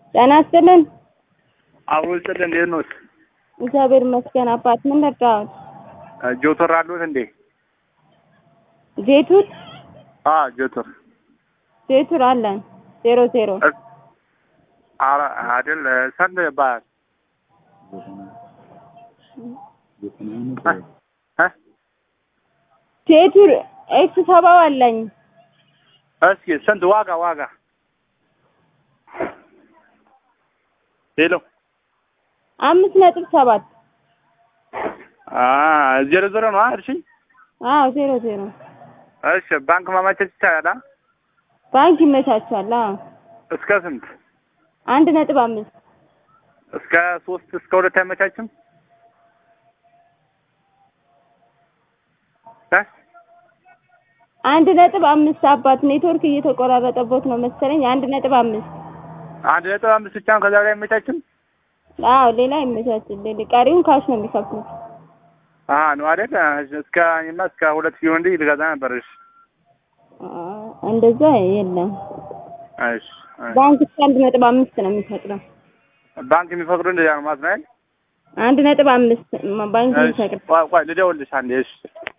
ጤና ይስጥልን። አብሮ ይስጥልን። እንዴት ኖት? እግዚአብሔር ይመስገን። አባት ምን ረዳሁት? ጆቶር አሉት እንዴ? ጄቱር አ ጆቶር ጄቱር አለን ዜሮ ዜሮ አረ አይደል ሰንድ ይባላል። እ ጄቱር ኤክስ ሰባው አለኝ እስኪ ስንት ዋጋ ዋጋ? ሄሎ አምስት ነጥብ ሰባት አ ዜሮ ዜሮ ነው እሺ። አዎ ዜሮ ዜሮ እሺ ባንክ ማመቻቸት ይቻላል? አ? ባንክ ይመቻቻል። አዎ እስከ ስንት? አንድ ነጥብ አምስት እስከ ሶስት እስከ ሁለት አይመቻችም? እ አንድ ነጥብ አምስት አባት ኔትወርክ እየተቆራረጠቦት ነው መሰለኝ። አንድ ነጥብ አምስት አንድ ነጥብ አምስት ብቻ ነው። ከዛ በላይ አይመቻችም? አዎ ሌላ ይመቻችል። ቀሪውን ካሽ ነው የሚከፍሉት። አሀ ነው አይደል? እስከ እኔማ እስከ ሁለት ሲሆን እንዲህ ልገዛ ነበር። እሺ አዎ፣ እንደዛ የለም። እሺ እሺ። ባንክ እስከ አንድ ነጥብ አምስት ነው የሚፈቅደው። ባንክ የሚፈቅዱ እንደዚያ ነው ማለት ነው አይደል? አንድ ነጥብ አምስት ባንክ እሺ የሚፈቅደው ቆይ ቆይ ልደውልልሽ አንዴ። እሺ